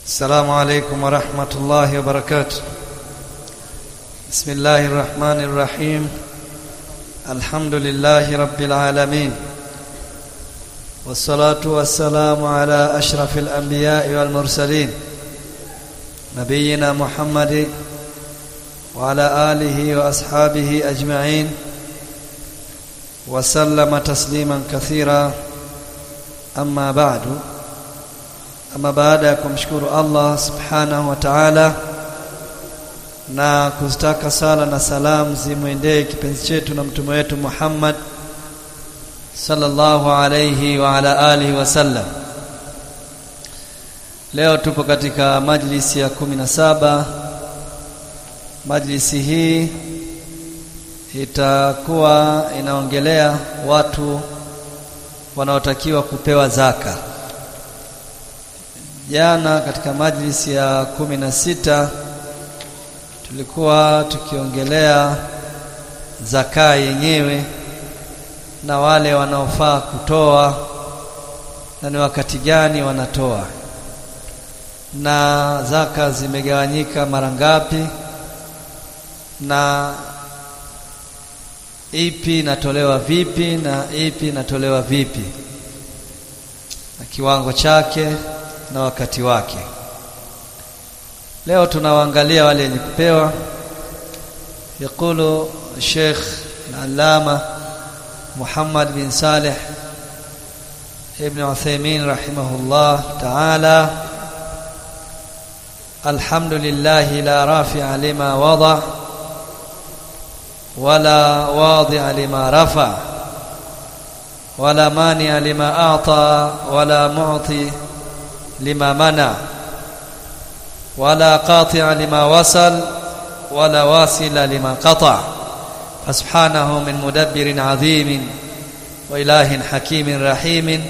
السلام عليكم ورحمة الله وبركاته بسم الله الرحمن الرحيم الحمد لله رب العالمين والصلاة والسلام على أشرف الأنبياء والمرسلين نبينا محمد وعلى آله وأصحابه أجمعين وسلم تسليما كثيرا أما بعد ama baada ya kumshukuru Allah subhanahu wa ta'ala na kuzitaka sala na salam zimwendee kipenzi chetu na mtume wetu Muhammad sallallahu alayhi wa ala alihi wasallam leo tupo katika majlisi ya kumi na saba majlisi hii itakuwa inaongelea watu wanaotakiwa kupewa zaka jana katika majlisi ya kumi na sita tulikuwa tukiongelea zaka yenyewe na wale wanaofaa kutoa na ni wakati gani wanatoa na zaka zimegawanyika mara ngapi na ipi inatolewa vipi na ipi inatolewa vipi na kiwango chake na wakati wake leo tunawaangalia wale wenye kupewa يقول الشيخ العلامة محمد بن صالح ابن عثيمين رحمه الله تعالى الحمد لله لا رافع لما وضع ولا واضع لما رفع ولا مانع لما أعطى ولا معطي لما منع ولا قاطع لما وصل ولا واصل لما قطع فسبحانه من مدبر عظيم وإله حكيم رحيم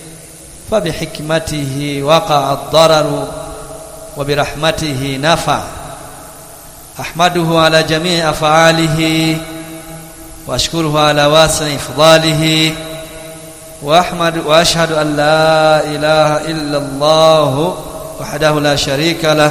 فبحكمته وقع الضرر وبرحمته نفع أحمده على جميع أفعاله وأشكره على واسع إفضاله وأحمد وأشهد أن لا إله إلا الله وحده لا شريك له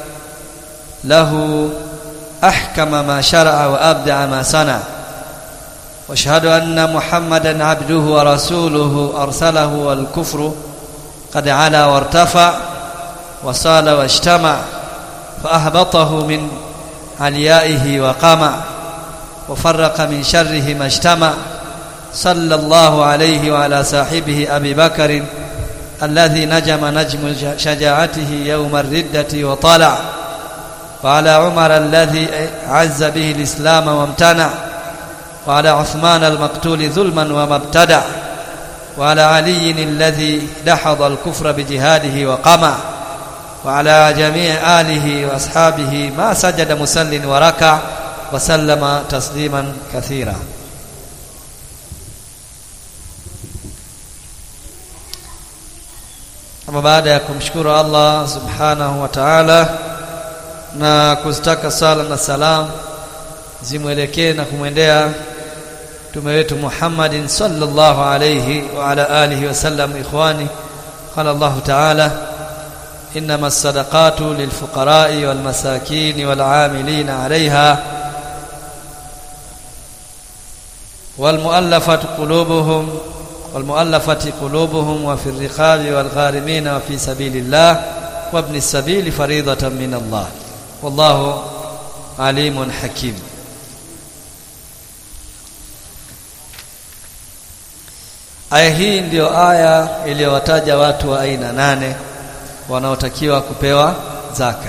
له أحكم ما شرع وأبدع ما صنع واشهد أن محمدا عبده ورسوله أرسله والكفر قد علا وارتفع وصال واجتمع فأهبطه من عليائه وقمع وفرق من شره ما اجتمع صلى الله عليه وعلى صاحبه أبي بكر الذي نجم نجم شجاعته يوم الردة وطلع وعلى عمر الذي عز به الإسلام وامتنع وعلى عثمان المقتول ظلما وما ابتدع وعلى علي الذي دحض الكفر بجهاده وقمع وعلى جميع آله وأصحابه ما سجد مسل وركع وسلم تسليما كثيرا ama baada ya kumshukuru Allah subhanahu wa ta'ala na kuzitaka sala na salam zimwelekee na kumwendea mtume wetu Muhammadin sallallahu alayhi wa ala alihi wasallam ikhwani qala Allah ta'ala إنما الصدقات للفقراء والمساكين والعاملين عليها والمؤلفة قلوبهم والمؤلفة قلوبهم وفي الرقاب والغارمين وفي سبيل الله وابن السبيل فريضة من الله والله عليم حكيم aya hii ndiyo aya iliyowataja watu wa aina nane wanaotakiwa kupewa zaka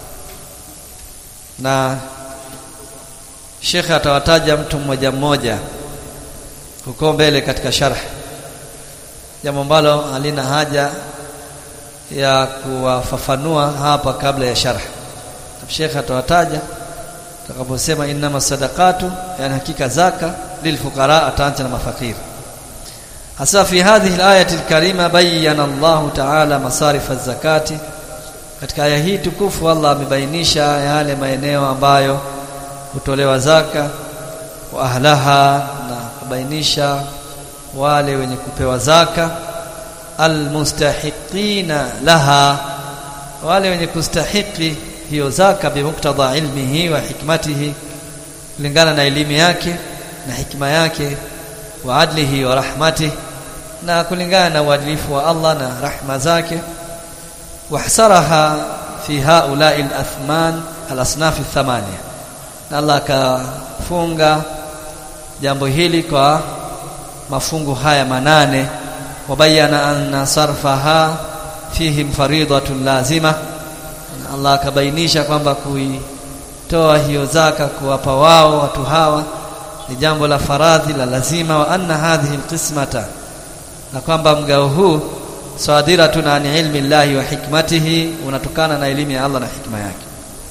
na shekhe atawataja mtu mmoja mmoja huko mbele katika sharh jambo ambalo halina haja ya kuwafafanua hapa kabla ya sharh Sheikh atawataja atakaposema innama sadaqatu yani hakika zaka lilfuqara ataanza na mafakiri hasa fi hadhihi alayati alkarima bayyana Allah ta'ala masarif az-zakati katika aya hii tukufu Allah amebainisha yale maeneo ambayo hutolewa zaka wa ahlaha na kubainisha wale wenye kupewa zaka almustahiqina laha wale wenye kustahiki hiyo zaka bimuktadha ilmihi wa hikmatihi kulingana na elimu yake na hikma yake wa adlihi wa rahmatihi na kulingana na uadilifu wa Allah na rahma zake wahsaraha fi haula'i al-athman al-asnaf ath-thamaniya na Allah akafunga jambo hili kwa mafungu haya manane wabayana anna sarfaha fihim faridatun lazima Allah akabainisha kwamba kuitoa hiyo zaka kuwapa wao watu hawa ni jambo la faradhi la lazima wa anna hadhihi alqismata na kwamba mgao huu sadiratun an ilmi llahi wa hikmatihi unatokana na elimu ya Allah na hikma yake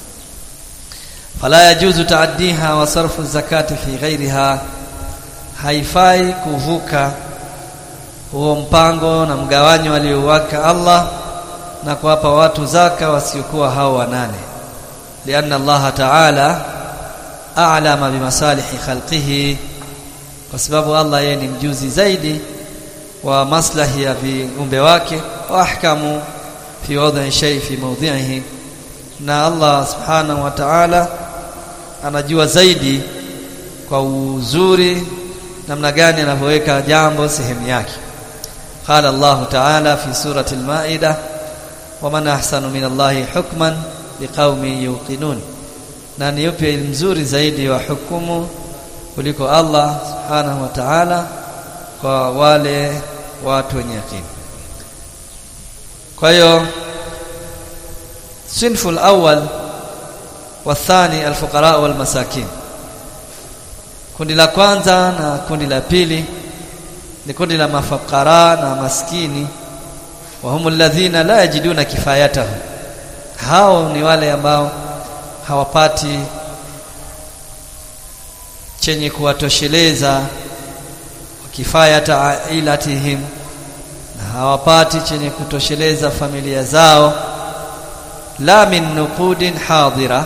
fala yajuzu taaddiha wa sarfu zakati fi ghairiha haifai kuvuka huo mpango na mgawanyo aliowaka Allah na kuwapa watu zaka wasiokuwa hao wanane lianna Allah ta'ala a'lama bimasalihi khalqihi kwa sababu Allah yeye ni mjuzi zaidi wa maslahi ya viumbe wake wa ahkamu fi wadhi shay fi mawdhi'ihi na Allah subhanahu wa ta'ala anajua zaidi kwa uzuri namna gani anavyoweka jambo sehemu yake قال الله تعالى في سورة المائدة ومن أحسن من الله حكما لقوم يوقنون na ni yupi mzuri zaidi wa hukumu kuliko Allah subhanahu wa ta'ala kwa wale watu wenye yakini kwa hiyo sinfu al-awwal والثاني الفقراء والمساكين kundi la kwanza na kundi la pili ni kundi la mafakara na maskini wa humul ladhina la yajiduna kifayatahu hao ni wale ambao hawapati chenye kuwatosheleza kifayata ailatihim na hawapati chenye kutosheleza familia zao la min nuqudin hadira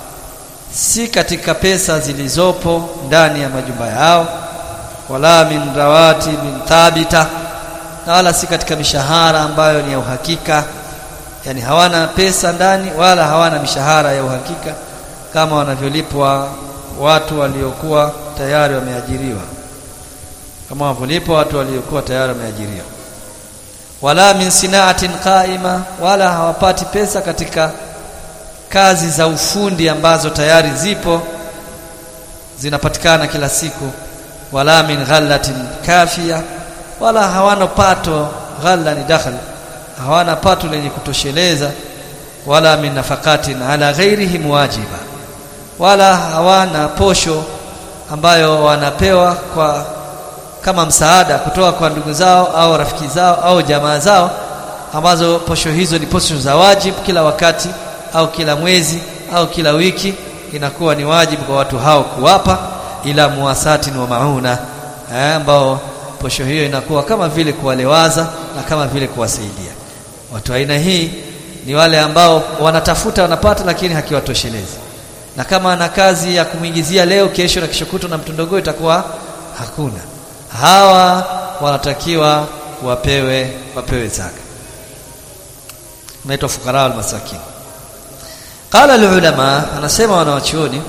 si katika pesa zilizopo ndani ya majumba yao wala min rawati min thabita na wala si katika mishahara ambayo ni ya uhakika yani hawana pesa ndani wala hawana mishahara ya uhakika kama wanavyolipwa watu waliokuwa tayari wameajiriwa kama wanavyolipwa watu waliokuwa tayari wameajiriwa wala min sinaatin qaima wala hawapati pesa katika kazi za ufundi ambazo tayari zipo zinapatikana kila siku wala min ghallatin kafia wala hawana pato ghalla ni dakhal hawana pato lenye kutosheleza wala min nafaqatin ala ghairihim wajiba wala hawana posho ambayo wanapewa kwa kama msaada kutoka kwa ndugu zao au rafiki zao au jamaa zao ambazo posho hizo ni posho za wajibu kila wakati au kila mwezi au kila wiki inakuwa ni wajibu kwa watu hao kuwapa ila muwasatin wa mauna eh, ambao posho hiyo inakuwa kama vile kuwalewaza na kama vile kuwasaidia watu aina hii ni wale ambao wanatafuta wanapata lakini hakiwatoshelezi na kama ana kazi ya kumwingizia leo kesho na kesho kutwa na mtondogoo itakuwa hakuna hawa wanatakiwa wapewe wapewe zaka naitwa fukara al-masakin qala al-ulama anasema wanawachuoni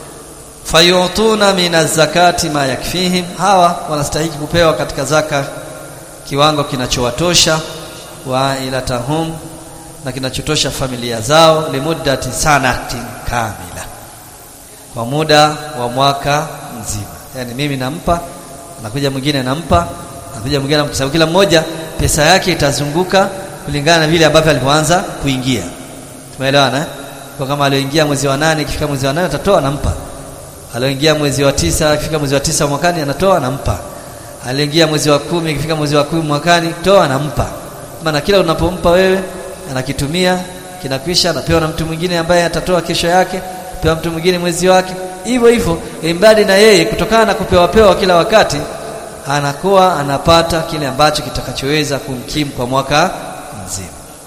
fayutuna min az-zakati ma yakfihim hawa wanastahili kupewa katika zaka kiwango kinachowatosha wa ilatahum na kinachotosha familia zao limuddati sanatin kamila kwa muda wa mwaka mzima yani mimi nampa anakuja mwingine nampa anakuja mwingine nampa kila mmoja pesa yake itazunguka kulingana na vile ambavyo alipoanza kuingia tumeelewana eh? kwa kama alioingia mwezi wa nane ikifika mwezi wa nane atatoa nampa alioingia mwezi wa tisa ikifika mwezi wa tisa mwakani anatoa nampa aliingia mwezi wa kumi ikifika mwezi wa kumi mwakani toa nampa maana kila unapompa wewe anakitumia kinakwisha anapewa na mtu mwingine ambaye atatoa kesho yake pewa mtu mwingine mwezi wake hivyo hivyo imbadi na yeye kutokana na kupewa pewa kila wakati anakuwa anapata kile ambacho kitakachoweza kumkimu kwa mwaka mzima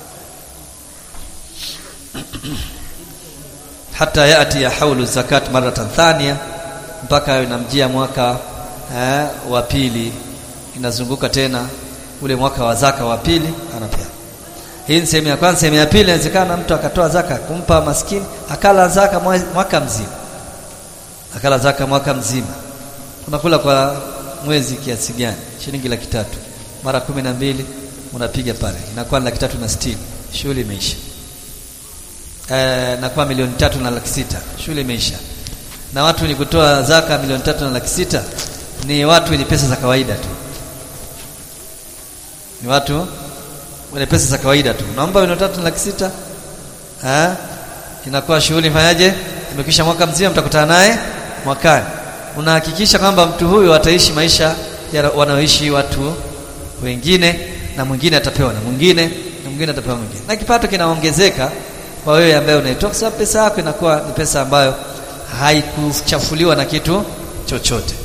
hata yati ya haulu zakat maratan thania mpaka inamjia mwaka eh, wa pili inazunguka tena ule mwaka wa zaka wa pili anapewa hii ni sehemu ya kwanza sehemu ya pili inawezekana mtu akatoa zaka kumpa maskini akala zaka mwaka mzima akala zaka mwaka mzima unakula kwa mwezi kiasi gani shilingi laki tatu mara kumi na mbili unapiga pale inakuwa laki tatu na sitini shughuli imeisha e, nakuwa milioni tatu na laki sita shughuli imeisha na watu wenye kutoa zaka milioni tatu na laki sita ni watu wenye pesa za kawaida tu ni watu wenye pesa za kawaida tu naomba milioni tatu na laki sita eh inakuwa shughuli fanyaje imekwisha mwaka mzima mtakutana naye mwakani unahakikisha kwamba mtu huyu ataishi maisha wanaoishi watu wengine na mwingine atapewa na mwingine na mwingine atapewa mwingine na kipato kinaongezeka kwa wewe ambaye unaitoa kwa sababu pesa yako inakuwa ni pesa ambayo haikuchafuliwa na kitu chochote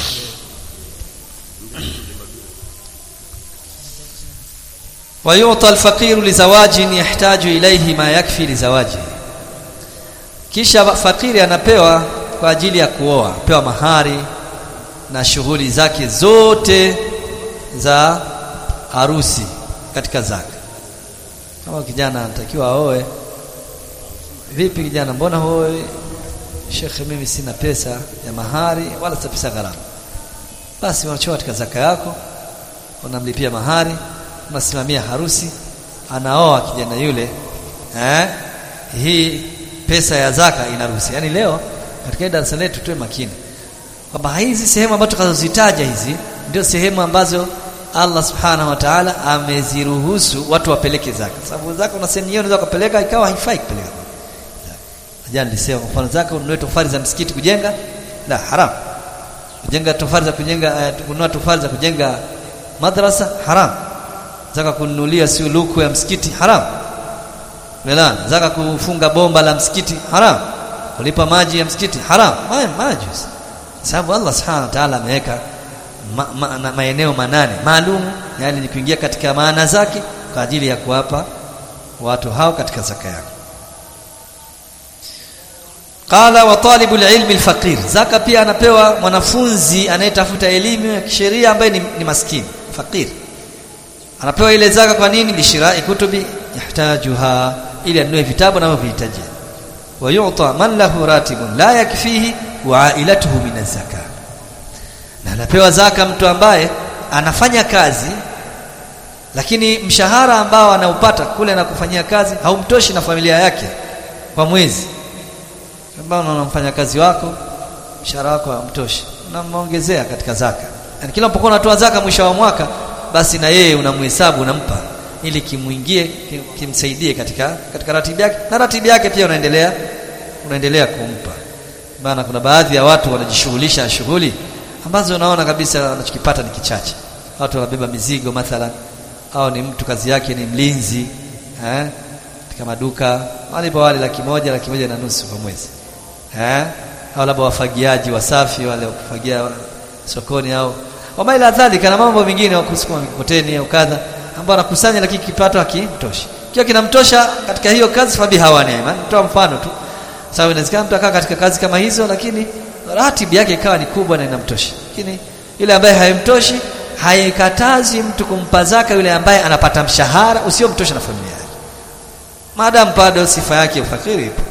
ويعطى الفقير لزواج يحتاج إليه ما يكفي لزواجه kisha fakiri anapewa kwa ajili ya kuoa pewa mahari na shughuli zake zote za harusi katika zaka kama kijana anatakiwa aoe vipi kijana mbona hoe shekhe mimi sina pesa ya mahari wala sina pesa gharama basi unachoa katika zaka yako unamlipia mahari unasimamia harusi anaoa kijana yule eh hii pesa ya zaka inaruhusi yani leo katika darasa letu tuwe makini kwamba hizi sehemu ambazo tukazozitaja hizi ndio sehemu ambazo Allah subhanahu wa ta'ala ameziruhusu watu wapeleke zaka sababu zaka una sehemu nyingine unaweza kupeleka ikawa haifai kupeleka jana nilisema kwa mfano zaka ununue tofali za msikiti kujenga la haram kujenga tofali za kujenga uh, kununua tofali za kujenga madrasa haram zaka kununulia si luku ya msikiti haram Melana, zaka kufunga bomba la msikiti haram. Kulipa maji ya msikiti haram. Haya maji. Sababu Allah Subhanahu wa Ta'ala ameweka ma, ma, na maeneo manane maalum yani ni kuingia katika maana zake kwa ajili ya kuwapa watu hao katika zaka yao. Qala wa talibu ilmi alfaqir. Zaka pia anapewa mwanafunzi anayetafuta elimu ya kisheria ambaye ni, ni maskini, fakir. Anapewa ile zaka kwa nini? Bishirai kutubi yahtajuha ili anunue vitabu anavyohitaji wa yu'ta man lahu ratibun la yakfihi wa ailatuhu min zaka na anapewa zaka mtu ambaye anafanya kazi lakini mshahara ambao anaupata kule na kufanyia kazi haumtoshi na familia yake kwa mwezi ambao unamfanya kazi wako mshahara wako haumtoshi unamongezea katika zaka yani kila unapokuwa unatoa zaka mwisho wa mwaka basi na yeye unamhesabu unampa ili kimuingie kimsaidie katika katika ratiba yake na ratiba yake pia unaendelea unaendelea kumpa maana kuna baadhi ya watu wanajishughulisha shughuli ambazo unaona kabisa wanachokipata ni kichache watu wanabeba mizigo mathalan au ni mtu kazi yake ni mlinzi eh katika maduka walipa wale laki moja laki moja na nusu kwa mwezi eh au labda wafagiaji wasafi wale wakufagia sokoni au wama ila dhalika na mambo mengine wa kusukuma mikokoteni au kadha ambao anakusanya lakini kipato hakimtoshi kiwa kinamtosha katika hiyo kazi fabi hawa neema nitoa mfano tu sababu inawezekana mtu akaa katika kazi kama hizo lakini ratibu yake ikawa ni kubwa na inamtosha lakini yule ambaye haimtoshi haikatazi mtu kumpa zaka yule ambaye anapata mshahara usiomtosha na familia yake maadamu bado sifa yake ufakiri ipo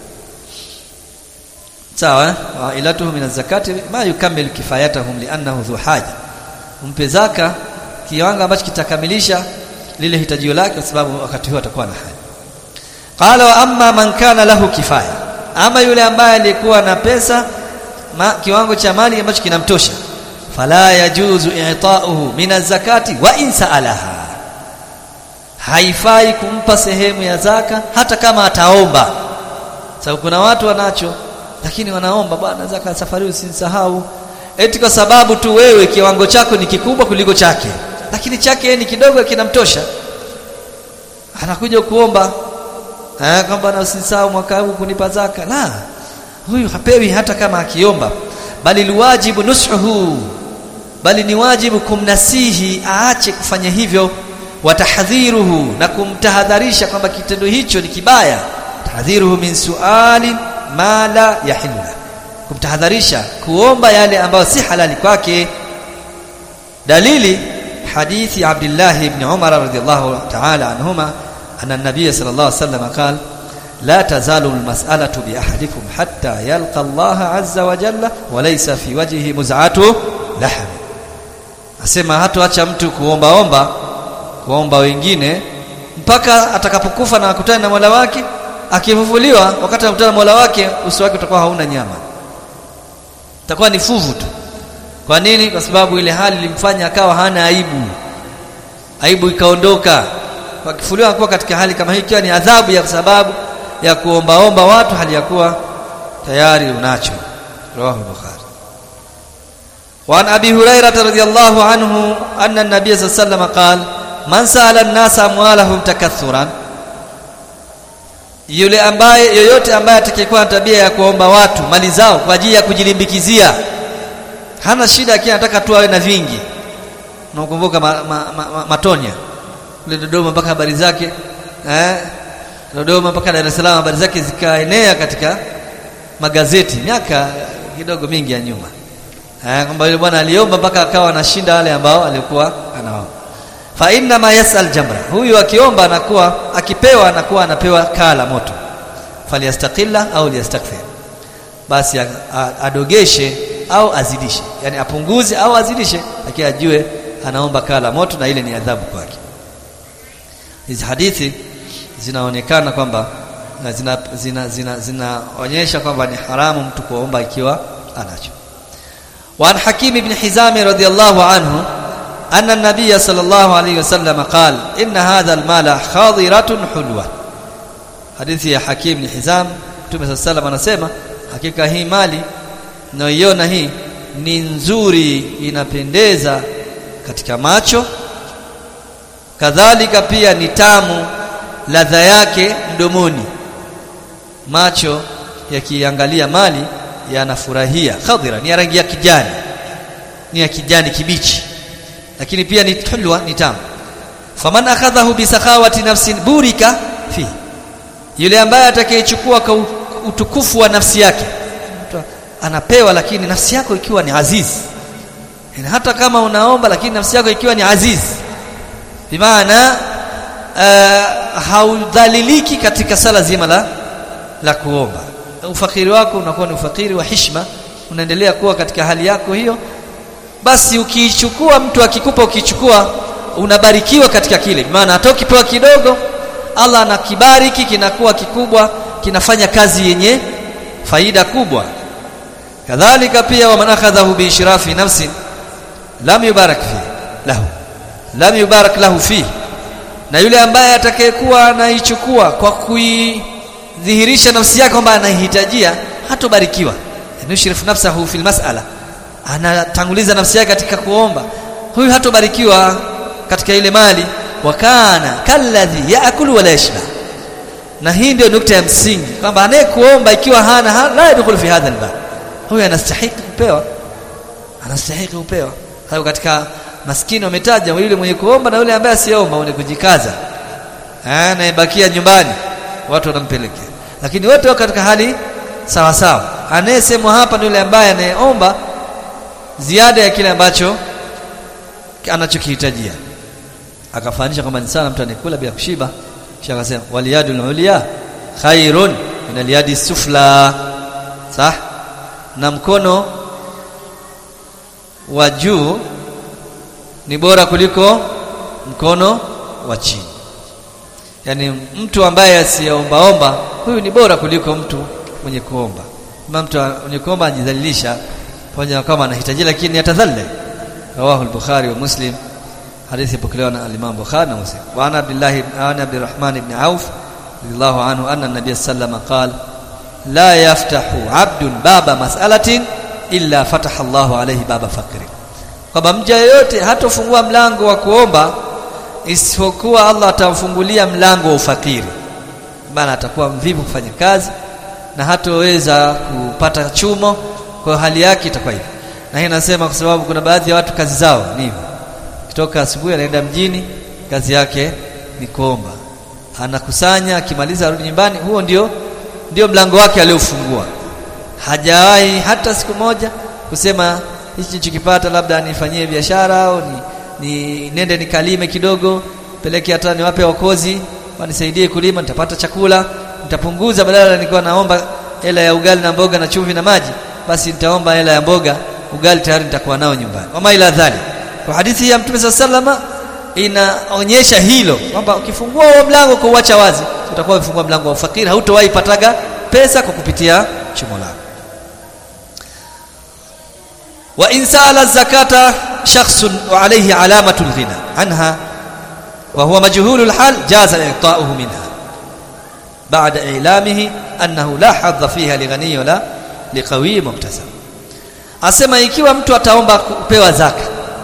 sawa wa ilatuhu min zakati ma yukammilu kifayatahum li'annahu dhu haja umpe zaka kiwango ambacho kitakamilisha lile hitajio lake kwa sababu wakati huo atakuwa na haja qala wa amma man kana lahu kifaya ama yule ambaye alikuwa na pesa ma, kiwango cha mali ambacho kinamtosha fala yajuzu i'ta'uhu min zakati wa in sa'alaha haifai kumpa sehemu ya zaka hata kama ataomba sababu kuna watu wanacho lakini wanaomba bwana zaka safari usinisahau eti kwa sababu tu wewe kiwango chako ni kikubwa kuliko chake lakini chake ni kidogo kinamtosha anakuja kuomba eh kwamba na usisahau mwaka huu kunipa zaka la huyu hapewi hata kama akiomba bali liwajibu nushuhu bali ni wajibu kumnasihi aache kufanya hivyo watahdhiruhu na kumtahadharisha kwamba kitendo hicho ni kibaya tahdhiruhu min suali ma la yahillu kumtahadharisha kuomba yale ambayo si halali kwake dalili hadithi Abdullah ibn Umar radhiyallahu ta'ala anhuma anna an-nabiy sallallahu alayhi wasallam qala la tazalu al-mas'alatu bi ahadikum hatta yalqa Allah azza wa jalla wa laysa fi wajhihi muz'atu lahm asema hatoacha mtu kuomba omba kuomba wengine mpaka atakapokufa na akutane na Mola wake akifufuliwa wakati anakutana na Mola wake uso wake utakuwa hauna nyama itakuwa ni fuvu tu kwa nini kwa sababu ile hali ilimfanya akawa hana aibu aibu ikaondoka kwa kifuliwa kuwa katika hali kama hii ikiwa ni adhabu ya sababu ya kuombaomba watu hali ya kuwa tayari unacho rawahu bukhari وعن ابي هريره رضي الله عنه ان النبي صلى الله عليه وسلم قال من سال الناس اموالهم تكثرا yule ambaye yoyote ambaye atakayekuwa na tabia ya kuomba watu mali zao kwa ajili ya kujilimbikizia hana shida akiwa anataka tu awe na vingi unakumbuka ma, ma, ma, ma, matonya kule Dodoma mpaka habari zake eh Dodoma mpaka Dar es Salaam habari zake zikaenea katika magazeti miaka kidogo mingi ya nyuma eh kwamba yule bwana aliomba mpaka akawa anashinda wale ambao alikuwa anaomba fa inna ma yasal jamra huyu akiomba anakuwa akipewa anakuwa anapewa kaa la moto falyastaqilla au liyastakthir basi adogeshe au azidishe yani apunguze au azidishe lakini ajue anaomba kaa la moto na ile ni adhabu kwake hizi hadithi zinaonekana kwamba zina zina zina zinaonyesha kwamba ni haramu mtu kuomba ikiwa anacho وعن حكيم بن حزام رضي الله عنه أن النبي صلى الله عليه وسلم قال إن هذا المال خاضرة حلوة حديث يا حكيم بن حزام Mtume صلى الله عليه وسلم anasema hakika hii mali nayoiona hii ni nzuri inapendeza katika macho kadhalika pia ni tamu ladha yake mdomoni macho yakiangalia mali yanafurahia khadira ni ya rangi ya kijani ni ya kijani kibichi lakini pia ni hulwa ni tamu faman akhadhahu bisakhawati nafsin burika fi yule ambaye atakayechukua kwa utukufu wa nafsi yake anapewa lakini nafsi yako ikiwa ni aziz yani hata kama unaomba lakini nafsi yako ikiwa ni aziz bimaana uh, haudhaliliki katika sala zima la la kuomba ufakiri wako unakuwa ni ufakiri wa hishma unaendelea kuwa katika hali yako hiyo basi ukiichukua mtu akikupa ukichukua unabarikiwa katika kile maana hata ukipewa kidogo Allah anakibariki kinakuwa kikubwa kinafanya kazi yenye faida kubwa kadhalika pia wa man akhadhahu bi ishrafi nafsin lam yubarak fi lahu lam yubarak lahu fi na yule ambaye atakayekuwa anaichukua kwa kuidhihirisha nafsi yake kwamba anaihitajia hatobarikiwa yushrifu nafsahu fil mas'ala anatanguliza nafsi yake katika kuomba huyu hatobarikiwa katika ile mali wakana kalladhi yaakulu wala yashba na hii ndio nukta ya msingi kwamba anayekuomba ikiwa hana ha, la yadkhulu fi hadha albab huyu anastahili kupewa anastahili kupewa hayo katika maskini wametaja yule mwenye kuomba na yule ambaye asiomba mwenye kujikaza anayebakia nyumbani watu wanampelekea lakini wote wako katika hali sawa sawa anayesemwa hapa ni yule ambaye anayeomba ziada ya kile ambacho anachokihitajia akafanisha kwamba ni sana mtu anekula bila kushiba kisha akasema waliyadul ulia khairun min aliyadi sufla sah na mkono wa juu ni bora kuliko mkono wa chini yani mtu ambaye asiyeombaomba huyu ni bora kuliko mtu mwenye kuomba kama mtu mwenye kuomba anajidhalilisha pamoja kama anahitaji lakini atadhalle rawahu al-bukhari wa muslim hadithi ipokelewa na al-imam bukhari na muslim wa ana abdullah ibn ana abdurrahman ibn auf radiyallahu anhu anna an-nabiy sallallahu qala la yaftahu 'abdun baba mas'alatin illa fataha Allahu alayhi baba faqri kwamba mja yote hatofungua mlango wa kuomba isipokuwa Allah atamfungulia mlango wa ufakiri maana atakuwa mvivu kufanya kazi na hatoweza kupata chumo kwa hali yake itakuwa hivyo na hii nasema kwa sababu kuna baadhi ya watu kazi zao ni hivyo kutoka asubuhi anaenda mjini kazi yake ni kuomba anakusanya akimaliza arudi nyumbani huo ndio ndio mlango wake aliofungua hajawahi hata siku moja kusema hichi nilichokipata labda nifanyie biashara au ni, ni nende nikalime kidogo peleke hata niwape wakozi wanisaidie kulima nitapata chakula nitapunguza badala nilikuwa naomba hela ya ugali na mboga na chumvi na maji basi nitaomba hela ya mboga ugali tayari nitakuwa nao nyumbani wama ila dhali kwa hadithi ya mtume sallama inaonyesha hilo kwamba ukifungua huo mlango kwa uacha wazi utakuwa umefungua mlango wa ufakiri hautowahi pataga pesa kwa kupitia chumo lako wa in sala zakata shakhsun wa alayhi alamatu alghina anha wa huwa majhulu alhal jaza i'ta'uhu minha ba'da i'lamihi annahu la hadha fiha lighani wala liqawi muktasab asema ikiwa mtu ataomba kupewa zaka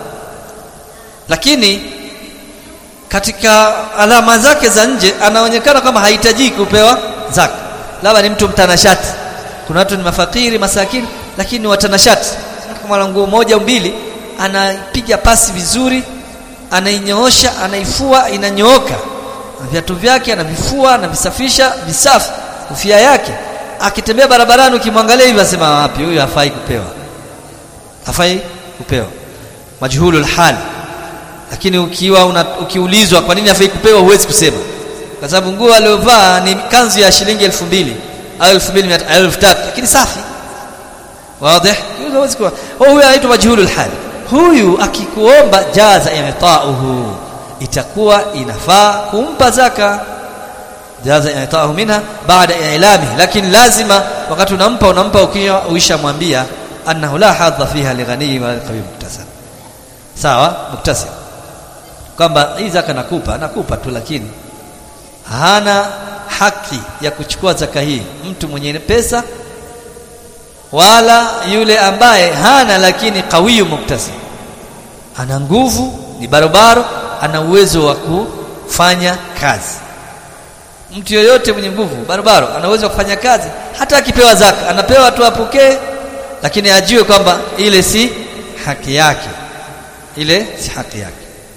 lakini katika alama zake za nje anaonekana kama hahitaji kupewa zaka labda ni mtu mtanashati kuna watu ni mafakiri masakini lakini ni watanashati kama nguo moja au mbili anapiga pasi vizuri anainyoosha anaifua inanyooka viatu vyake anavifua anavisafisha visafi kofia yake akitembea barabarani ukimwangalia hivi asema wapi huyu hafai kupewa hafai kupewa majhulul hal lakini ukiwa una, ukiulizwa kwa nini hafai kupewa huwezi kusema kwa sababu nguo aliyovaa ni kanzu ya shilingi elfu mbili au elfu mbili elfu tatu lakini safi wazi huwezi kuwa huyu anaitwa majhulul hal huyu akikuomba jaza i'ta'uhu itakuwa inafaa kumpa zaka jaza i'ta'uhu minha baada i'lami lakini lazima wakati unampa unampa ukiwa uishamwambia annahu la hadha fiha lighani wa qawi muktasab sawa muktasab kwamba hii zaka nakupa nakupa tu lakini hana haki ya kuchukua zaka hii mtu mwenye pesa wala yule ambaye hana lakini qawiyu muktasib ana nguvu ni barobaro ana uwezo wa kufanya kazi mtu yoyote mwenye nguvu barobaro ana uwezo wa kufanya kazi hata akipewa zaka anapewa tu apokee lakini ajue kwamba ile si haki yake ile si haki yake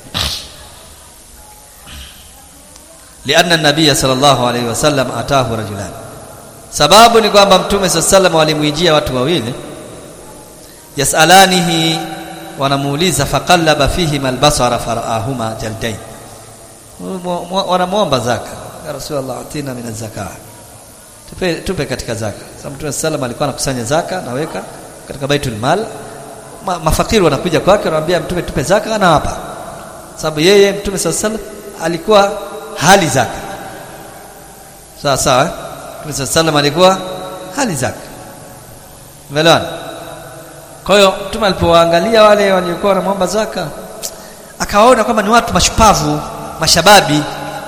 لأن النبي صلى الله عليه وسلم أتاه رجلان sababu ni kwamba mtume sallam walimwijia watu wawili yasalanihi wanamuuliza faqallaba fihi albasara faraahuma jaldain wanamuomba zaka ya rasulullah atina min zaka tupe tupe katika zaka sababu mtume sallam alikuwa anakusanya zaka naweka katika baitul mal Ma, mafakiri wanakuja kwake wanamwambia mtume tupe zaka anawapa sababu yeye mtume sallam alikuwa hali zaka sawa sawa Mtume sallam alikuwa hali zake. Umeelewana? Kwa hiyo Mtume alipowaangalia wale waliokuwa wanamwomba zaka akawaona kwamba ni watu mashupavu, mashababi.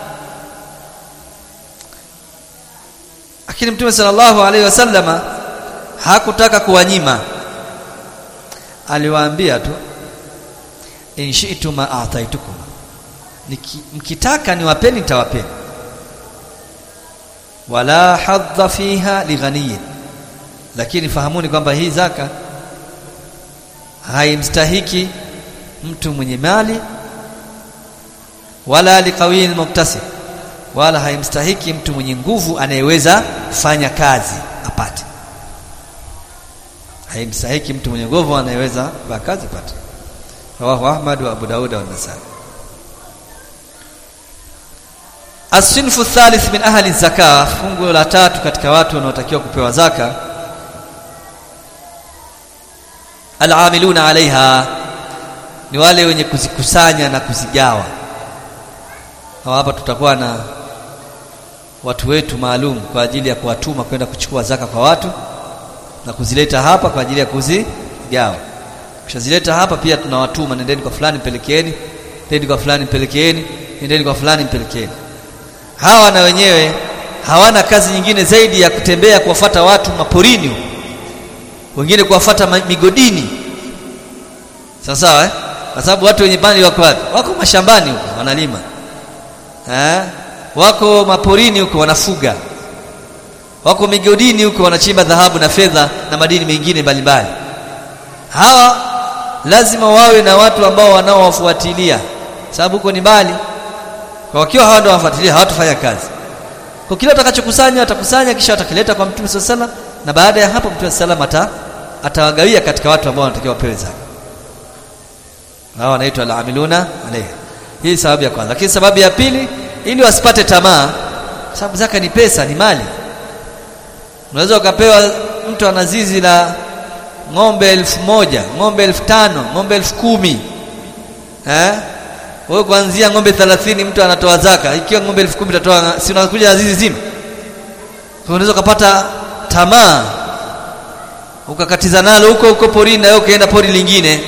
Lakini Mtume sallallahu alaihi wasallama hakutaka kuwanyima. Aliwaambia tu in shi'tum ma a'taitukum. Mkitaka niwapeni nitawapeni wala hadha fiha lighaniyin lakini fahamuni kwamba hii zaka haimstahiki mtu mwenye mali wala liqawiyin muktasib wala haimstahiki mtu mwenye nguvu anayeweza kufanya kazi apate haimstahiki mtu mwenye nguvu anayeweza kufanya kazi apate rawahu ahmad wa abu daud wa nasai As-sinfu thalith min ahli zaka, fungu la tatu katika watu wanaotakiwa kupewa zaka. Al-amiluna alaiha ni wale wenye kuzikusanya na kuzigawa. Hawa hapa tutakuwa na watu wetu maalum kwa ajili ya kuwatuma kwenda kuchukua zaka kwa watu na kuzileta hapa kwa ajili ya kuzigawa. Kishazileta hapa pia tunawatuma, nendeni kwa fulani mpelekeeni, nendeni kwa fulani mpelekeeni, nendeni kwa fulani mpelekeeni hawa na wenyewe hawana kazi nyingine zaidi ya kutembea kuwafata watu maporini wengine kuwafata migodini sawa sawa eh? kwa sababu watu wenye mali wako wapi wako mashambani huko wanalima eh? wako maporini huko wanafuga wako migodini huko wanachimba dhahabu na fedha na madini mengine mbalimbali hawa lazima wawe na watu ambao wanaowafuatilia sababu huko ni mbali kwa wakiwa hawa ndio wafuatilia hawatafanya kazi kwa kile atakachokusanya atakusanya kisha atakileta kwa mtume sallallahu na baada ya hapo mtume sallallahu ata atawagawia katika watu ambao wanatakiwa wapewe zaka hawa wanaitwa al-amiluna alayhi hii sababu ya kwanza lakini sababu ya pili ili wasipate tamaa sababu zaka ni pesa ni mali unaweza ukapewa mtu ana zizi la ng'ombe elfu moja ng'ombe elfu tano ng'ombe elfu kumi eh wewe kuanzia ng'ombe 30 mtu anatoa zaka ikiwa ng'ombe elfu kumi utatoa si unakuja na zizi zima kwa unaweza ukapata tamaa ukakatiza nalo huko huko porini na wewe ukaenda pori lingine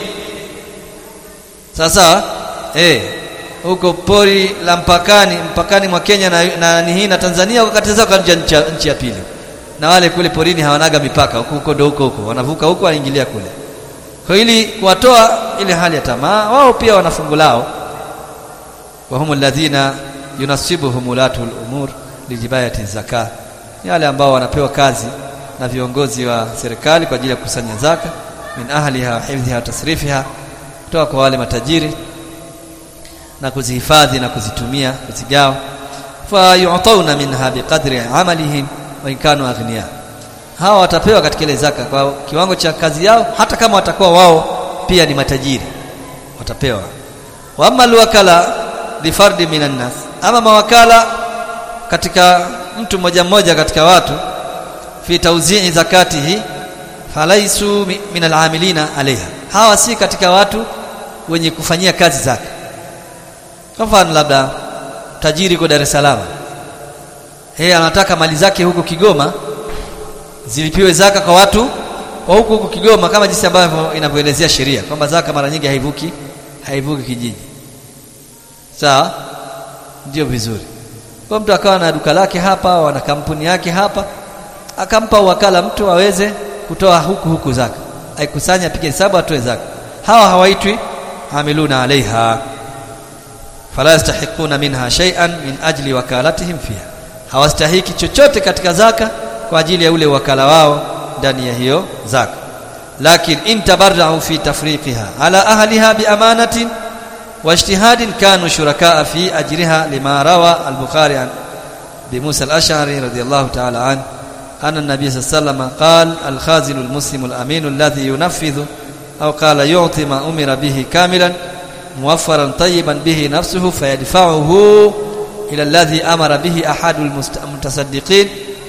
sasa eh huko pori la mpakani mpakani mwa Kenya na, na, na hii na Tanzania ukakatiza kwa nchi, nchi ya pili na wale kule porini hawanaga mipaka huko huko ndo huko huko wanavuka huko wanaingilia kule kwa ili kuwatoa ile hali ya tamaa wao pia wana fungu lao wa humu alladhina yunasibuhum ulatul umur lijibayati zaka ni wale ambao wanapewa kazi na viongozi wa serikali kwa ajili ya kukusanya zaka min ahliha wa hifdhiha wa tasrifiha kutoka kwa wale matajiri na kuzihifadhi na kuzitumia kuzigawa fa yu'tawna minha biqadri amalihim wa in kanu aghniya hawa watapewa katika ile zaka kwa kiwango cha kazi yao hata kama watakuwa wao pia ni matajiri watapewa wa amma alwakala li fardi minan nas ama mawakala katika mtu mmoja mmoja katika watu fi tawzi'i zakatihi falaisu min al'amilina alaiha hawa si katika watu wenye kufanyia kazi zaka kwa mfano labda tajiri kwa Dar es Salaam yeye anataka mali zake huko Kigoma zilipiwe zaka kwa watu wa huko huko Kigoma kama jinsi ambavyo inavyoelezea sheria kwamba zaka mara nyingi haivuki haivuki kijiji sawa ndio vizuri kwa mtu akawa na duka lake hapa au ana kampuni yake hapa akampa wakala mtu aweze kutoa huku huku zaka aikusanya apige hesabu atoe zaka hawa hawaitwi hamiluna alaiha fala yastahiquna minha shay'an min ajli wakalatihim fiha hawastahiki chochote katika zaka kwa ajili ya ule wakala wao ndani ya hiyo zaka lakin in tabarra'u fi tafriqiha ala ahliha bi amanatin wa ijtihadin kanu shurakaa fi ajriha lima rawa al-bukhari an bi Musa al-Ash'ari radiyallahu ta'ala an أن النبي صلى الله عليه وسلم قال الخازن المسلم الأمين الذي ينفذ أو قال يعطي ما أمر به كاملا موفرا طيبا به نفسه فيدفعه إلى الذي أمر به أحد المتصدقين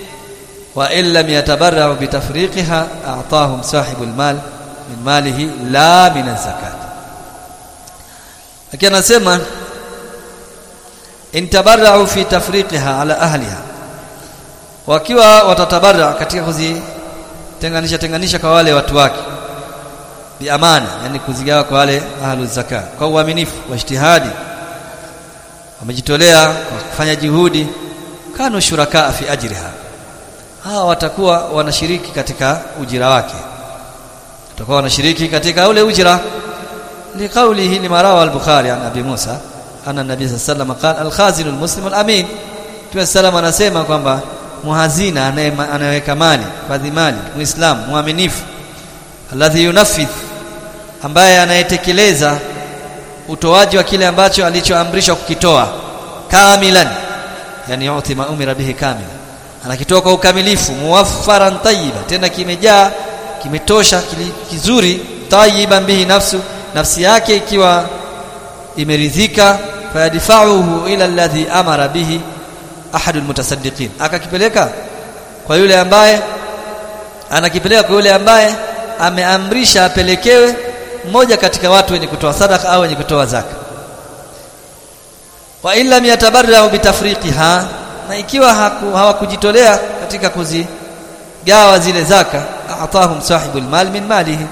وإن لم يتبرع بتفريقها أعطاهم صاحب المال من ماله لا من الزكاة لكن أسمى إن تبرعوا في تفريقها على أهلها wakiwa watatabarra katika kuzitenganisha tenganisha kwa wale watu wake bi amana yani kuzigawa kwa wale ahlu zaka kwa uaminifu wa ijtihadi wamejitolea kwa kufanya juhudi kanu shuraka fi ajriha hawa watakuwa wanashiriki katika ujira wake watakuwa wanashiriki katika ule ujira liqaulihi limarawa al-bukhari an abi musa anna nabii sallallahu alayhi wasallam qala al-khazin al-muslim al-amin Mtume sallam anasema kwamba muhazina anayeweka mali fadhi mali muislamu muaminifu alladhi yunafidh ambaye anayetekeleza utoaji wa kile ambacho alichoamrishwa kukitoa kamilan yani yuti ma umira bihi kamila anakitoa kwa ukamilifu muwaffaran tayyiba tena kimejaa kimetosha kizuri tayyiban bihi nafsu nafsi yake ikiwa imeridhika fayadfa'uhu ila alladhi amara bihi ahadul mutasaddiqin akakipeleka kwa yule ambaye anakipeleka kwa yule ambaye ameamrisha apelekewe mmoja katika watu wenye kutoa sadaka au wenye kutoa zaka wa illa yatabarra'u bitafriqiha na ikiwa hawakujitolea katika kuzigawa zile zaka atahum sahibul mal min malihi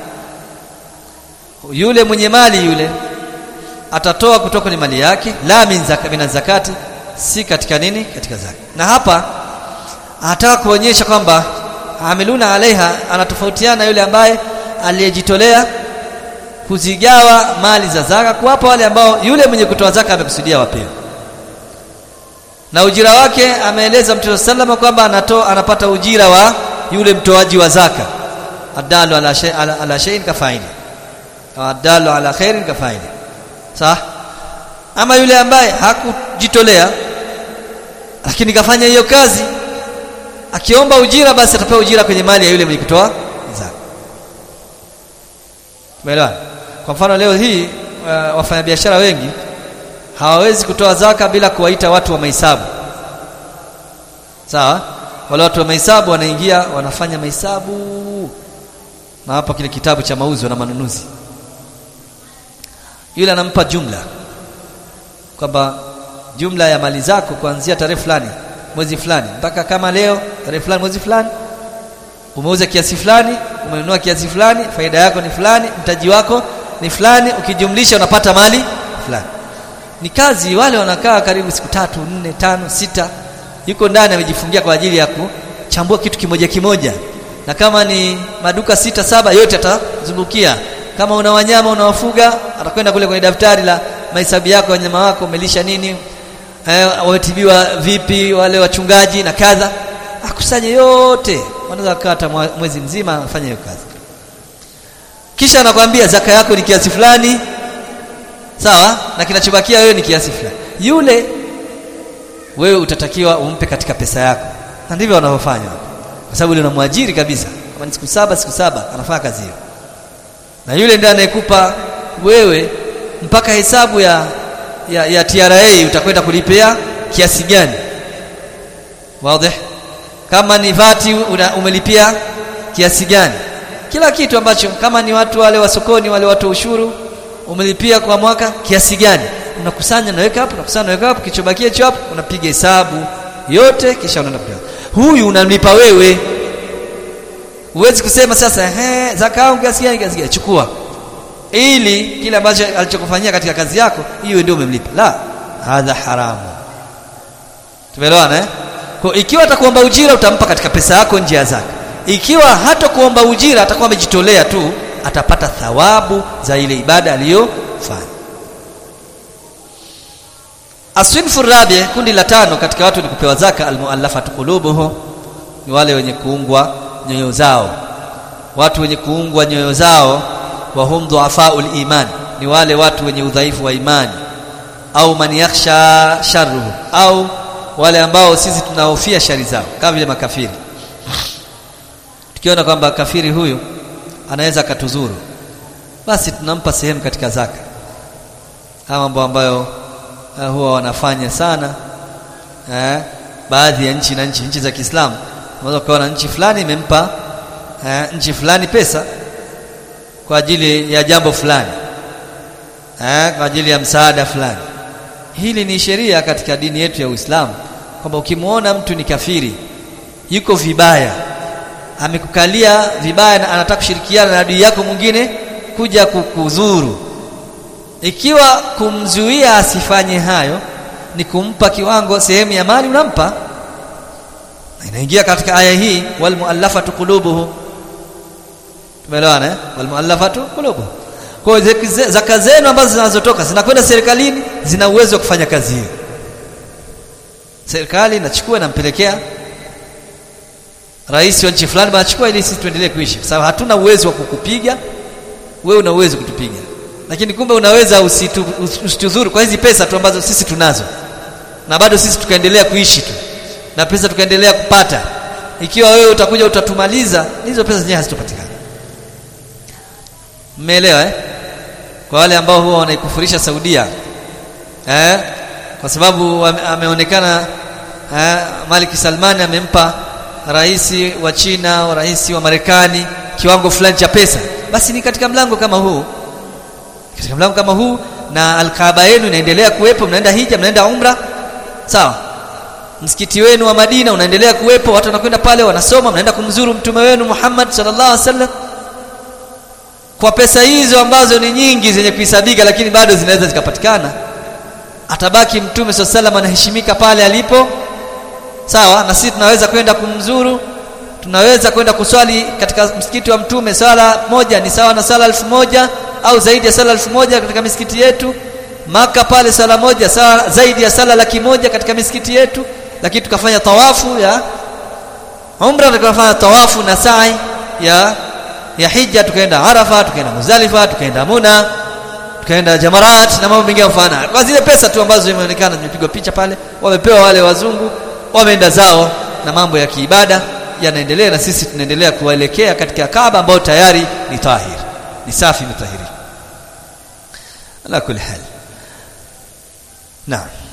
yule mwenye mali yule atatoa kutoka kwenye mali yake la min zaka min zakati si katika nini katika zaka na hapa anataka kuonyesha kwamba amiluna alaiha anatofautiana yule ambaye aliyejitolea kuzigawa mali za zaka kuwapa wale ambao yule mwenye kutoa zaka amekusudia wapewe na ujira wake ameeleza Mtume sallama kwamba anatoa anapata ujira wa yule mtoaji wa zaka adalu ala shay ala, ala shay'in kafaili adalu ala khairin kafaili sawa ama yule ambaye hakujitolea lakini kafanya hiyo kazi akiomba ujira basi atapewa ujira kwenye mali ya yule mwenye kutoa zaka umeelewa kwa mfano leo hii uh, wafanyabiashara wengi hawawezi kutoa zaka bila kuwaita watu wa mahesabu sawa wale watu wa mahesabu wanaingia wanafanya mahesabu na hapa kile kitabu cha mauzo na manunuzi yule anampa jumla kwamba jumla ya mali zako kuanzia tarehe fulani mwezi fulani mpaka kama leo tarehe fulani mwezi fulani umeuza kiasi fulani umenunua kiasi fulani faida yako ni fulani mtaji wako ni fulani ukijumlisha unapata mali fulani ni kazi wale wanakaa karibu siku tatu nne tano sita yuko ndani amejifungia kwa ajili ya kuchambua kitu kimoja kimoja na kama ni maduka sita saba yote atazungukia kama una wanyama unawafuga atakwenda kule kwenye daftari la mahesabu yako wanyama wako umelisha nini eh, wametibiwa vipi wale wachungaji na kadha akusanye yote wanaweza kukaa hata mwezi mzima afanye hiyo kazi kisha anakwambia zaka yako ni kiasi fulani sawa na kinachobakia wewe ni kiasi fulani yule wewe utatakiwa umpe katika pesa yako na ndivyo wanavyofanya kwa sababu yule unamwajiri kabisa kama ni siku saba siku saba anafanya kazi hiyo na yule ndiye anayekupa wewe mpaka hesabu ya ya, ya TRA utakwenda kulipia kiasi gani wazi kama ni vati una, umelipia kiasi gani kila kitu ambacho kama ni watu wale wa sokoni wale watu ushuru umelipia kwa mwaka kiasi gani unakusanya naweka hapo unakusanya naweka hapo kichobakia hicho hapo unapiga hesabu yote kisha unaenda kulipa huyu unamlipa wewe huwezi kusema sasa ehe zaka yangu kiasi gani kiasi gani chukua ili kile ambacho alichokufanyia katika kazi yako hiyo ndio umemlipa la hadha haramu tumeelewana eh kwa ikiwa atakuomba ujira utampa katika pesa yako nje ya zaka ikiwa hata kuomba ujira atakuwa amejitolea tu atapata thawabu za ile ibada aliyofanya aswinfu rabi kundi la tano katika watu ni kupewa zaka almuallafatu qulubuhum ni wale wenye kuungwa nyoyo zao watu wenye kuungwa nyoyo zao wa hum dhuafaul iman ni wale watu wenye udhaifu wa imani au man yakhsha sharruhu au wale ambao sisi tunahofia shari zao kama vile makafiri tukiona kwamba kafiri huyu anaweza akatuzuru basi tunampa sehemu katika zaka haya mambo ambayo uh, huwa wanafanya sana eh, baadhi ya nchi na nchi nchi za Kiislamu unaweza kuona nchi fulani imempa eh, nchi fulani pesa kwa ajili ya jambo fulani eh, kwa ajili ya msaada fulani hili ni sheria katika dini yetu ya Uislamu kwamba ukimwona mtu ni kafiri yuko vibaya amekukalia vibaya na anataka kushirikiana na adui yako mwingine kuja kukudhuru ikiwa kumzuia asifanye hayo ni kumpa kiwango sehemu ya mali unampa inaingia katika aya hii wal muallafatu qulubuhum tumeelewana eh wal muallafatu qulubuhum kwa zaka zenu ambazo zinazotoka zinakwenda serikalini zina uwezo wa kufanya kazi hiyo serikali inachukua inampelekea rais wa nchi fulani anachukua ili sisi tuendelee kuishi kwa sababu hatuna uwezo wa kukupiga wewe una uwezo kutupiga lakini kumbe unaweza usitu, usituzuru kwa hizi pesa tu ambazo sisi tunazo na bado sisi tukaendelea kuishi tu na pesa tukaendelea kupata ikiwa wewe utakuja utatumaliza hizo pesa zenyewe hazitopatikana mmeelewa eh kwa wale ambao huwa wanaikufurisha Saudia eh kwa sababu ameonekana eh, Malik Salman amempa rais wa China au rais wa Marekani kiwango fulani cha pesa basi ni katika mlango kama huu katika mlango kama huu na alkaaba yenu inaendelea kuwepo mnaenda hija mnaenda umra sawa msikiti wenu wa Madina unaendelea kuwepo watu wanakwenda pale wanasoma mnaenda kumzuru mtume wenu Muhammad sallallahu alaihi wasallam kwa pesa hizo ambazo ni nyingi zenye kuhesabika lakini bado zinaweza zikapatikana atabaki mtume sallallahu alaihi anaheshimika pale alipo sawa na sisi tunaweza kwenda kumzuru tunaweza kwenda kuswali katika msikiti wa mtume sala moja ni sawa na sala elfu moja au zaidi ya sala elfu moja katika misikiti yetu maka pale sala moja sawa zaidi ya sala laki moja katika misikiti yetu lakini tukafanya tawafu ya umra tukafanya tawafu na sa'i ya ya hija tukaenda arafa tukaenda muzalifa tukaenda muna tukaenda jamarat na mambo mengine mfano kwa zile pesa tu ambazo zimeonekana zimepigwa picha pale wamepewa wale wazungu wameenda zao na mambo ya kiibada yanaendelea na sisi tunaendelea kuelekea katika Kaaba ambayo tayari ni tahir ni safi mtahiri ala kulli hal naam